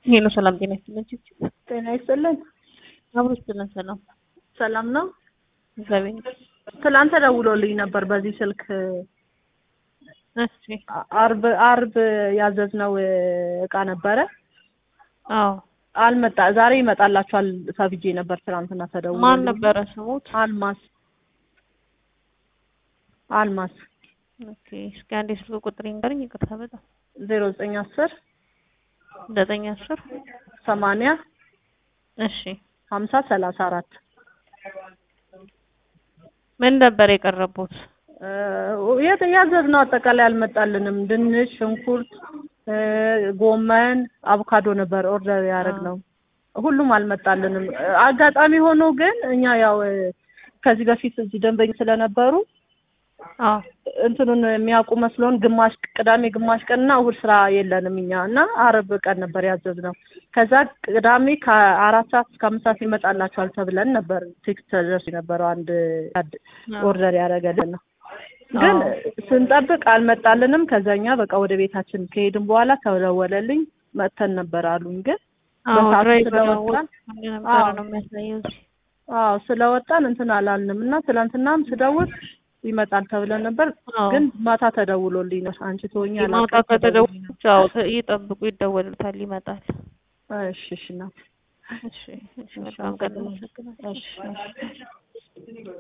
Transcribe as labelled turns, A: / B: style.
A: ይሄ ነው። ሰላም ጤና ይስጥልን። ችግር
B: ጤና ይስጥልን።
A: አብሮ ይስጥልን። ሰላም
B: ሰላም ነው።
A: እግዚአብሔር ይመስገን።
B: ትላንት ተደውሎልኝ ነበር በዚህ ስልክ
A: እሺ።
B: አርብ አርብ ያዘዝነው እቃ ነበረ
A: አዎ።
B: አልመጣ ዛሬ ይመጣላችኋል ተብዬ ነበር ትናንትና ተደውሎ
A: ማን ነበረ ስሙት?
B: አልማስ አልማስ
A: ኦኬ። እስኪ አንዴ ስልክ ቁጥር ይንገርኝ። ይቅርታ በጣም
B: ዜሮ ዘጠኝ አስር
A: ዘጠኝ አስር
B: ሰማንያ
A: እሺ።
B: ሀምሳ ሰላሳ አራት
A: ምን ነበር የቀረቡት?
B: የት ያዘዝነው አጠቃላይ አልመጣልንም። ድንች፣ ሽንኩርት፣ ጎመን፣ አቮካዶ ነበር ኦርደር ያደረግነው። ሁሉም አልመጣልንም። አጋጣሚ ሆኖ ግን እኛ ያው ከዚህ በፊት እዚህ ደንበኛ ስለነበሩ
A: አዎ
B: እንትኑን የሚያውቁ መስሎን ግማሽ ቅዳሜ ግማሽ ቀንና እሑድ ስራ የለንም እኛ እና አርብ ቀን ነበር ያዘዝነው። ከዛ ቅዳሜ ከአራት ሰዓት እስከ አምስት ሰዓት ይመጣላችኋል ተብለን ነበር ቴክስት ተደርሶ የነበረው አንድ ኦርደር ያደረገልን ነው። ግን ስንጠብቅ አልመጣልንም። ከዛኛ በቃ ወደ ቤታችን ከሄድን በኋላ ተደወለልኝ መጥተን ነበር አሉኝ። ግን በሰዓቱ ስለወጣን
A: ነበረ ነው የሚያሳየው እዚህ።
B: አዎ ስለወጣን እንትን አላልንም እና ትናንትናም ስደውል ይመጣል ተብለን ነበር።
A: አዎ።
B: ግን ማታ ተደውሎልኝ ነው አንቺ ትሆኛል
A: ማታ ከተደወሉት አዎ ይጠብቁ፣ ይደወሉታል፣ ይመጣል።
B: እሺ እሺ እናት
A: እሺ እሺ። በጣም ቀን አመሰግናለሁ።
B: እሺ እሺ